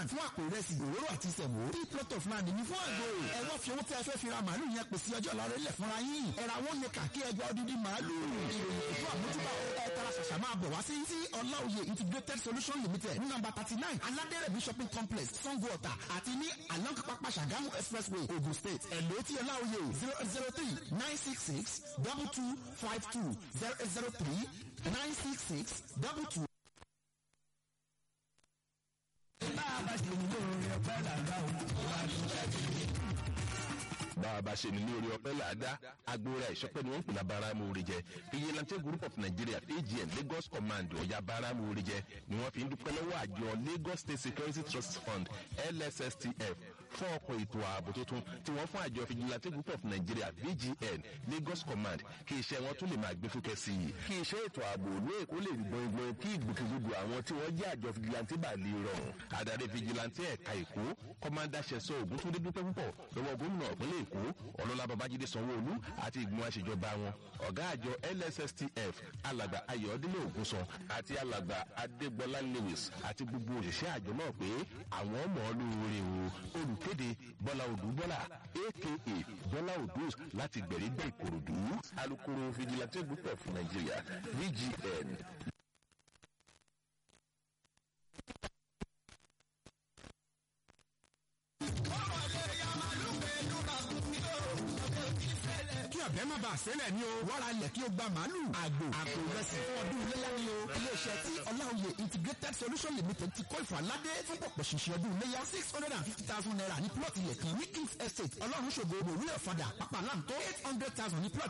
fún àpò ìrẹsì òróró àti ìsẹ̀mó three plot of land ní fún àgbò ẹ wá fi owó tí ẹ fẹ́ fi ra màálù yẹn pèsè ọjọ́ ìlọrin lẹ̀ fúnra yín ẹ̀rà wọn ní kàkí ẹgbẹ́ odidi màálù ìròyìn ètò àmójúbà ẹ tara ṣàṣà máa bọ̀ wá sí sí ọláòye integrated solution limited ní nàmbà thirty nine aládẹ́rẹ̀mí shopping complex sango ọ̀tà àti ní along pápá ṣàgámù expressway ogun state ẹ̀lò tí ọláòye zero zero three nine six six double two five two zero zero three nine six six double two. bá a bá ṣe ní lóore ọ̀pẹ́ làgbà òkú wa ló ṣẹ́jú bá a bá ṣe ní lórí ọpẹ́ làádá agbóra ìṣọpẹ́ ni wọ́n ń pè ní abáramóore jẹ vigilante group of nigeria agn lagos command ọ̀yà abáramóore jẹ ni wọ́n fi ń dúpẹ́ lọ́wọ́ àjọ lagos state security trust fund lsstf fún ọkọ̀ ètò ààbò tuntun tí wọ́n fún àjọ vigilante group of nigeria vgn lagos command kí iṣẹ́ wọn tún lè máa gbé fúkẹ́ sí i kí iṣẹ́ ètò ààbò òlú èkó lè rí gbọ̀ngbọ̀n kí ìgbòkègbodò àwọn tí wọ́n jẹ́ àjọ vigilante bá lè rọrùn adarí vigilante ẹ̀ka èkó kọ́mándà ṣẹ̀sọ́ ògúntúndé dúpẹ́ púpọ̀ lọ́wọ́ gómìnà ìpínlẹ̀ èkó ọlọ́lá babájídé sanwó-olú àti ìgbìmọ̀ àṣejọba wọn ọ̀gá àjọ lsstf alàgbà ayọ̀délé ògúnsan àti alàgbà adégbọlá lewis àti gbogbo òṣìṣẹ́ àjọ náà pé àwọn ọmọ olóore o olùkéde bọ́lá odù bọ́lá aka bọ́lá odus láti gbẹ̀rígbẹ̀ ìkòròdú alukoro vigilante group of nigeria vgn kí ọ̀bẹ má bàa sẹ́lẹ̀ ní o wàrà ilẹ̀ kí o gba màálù àgbò àpò ìrẹsì fún ọdún iléyà ní o iléeṣẹ́ tí ọláòye integrated solution limited ti kọ́ ìfàládé fún pọ̀pọ̀ ṣìṣẹ́ ọdún iléyà six hundred and fifty thousand naira ní plot ilẹ̀ kan ní kings estate ọlọ́run ṣògo òwúrẹ́ ọ̀fadà pápá láǹtó eight hundred thousand ní plot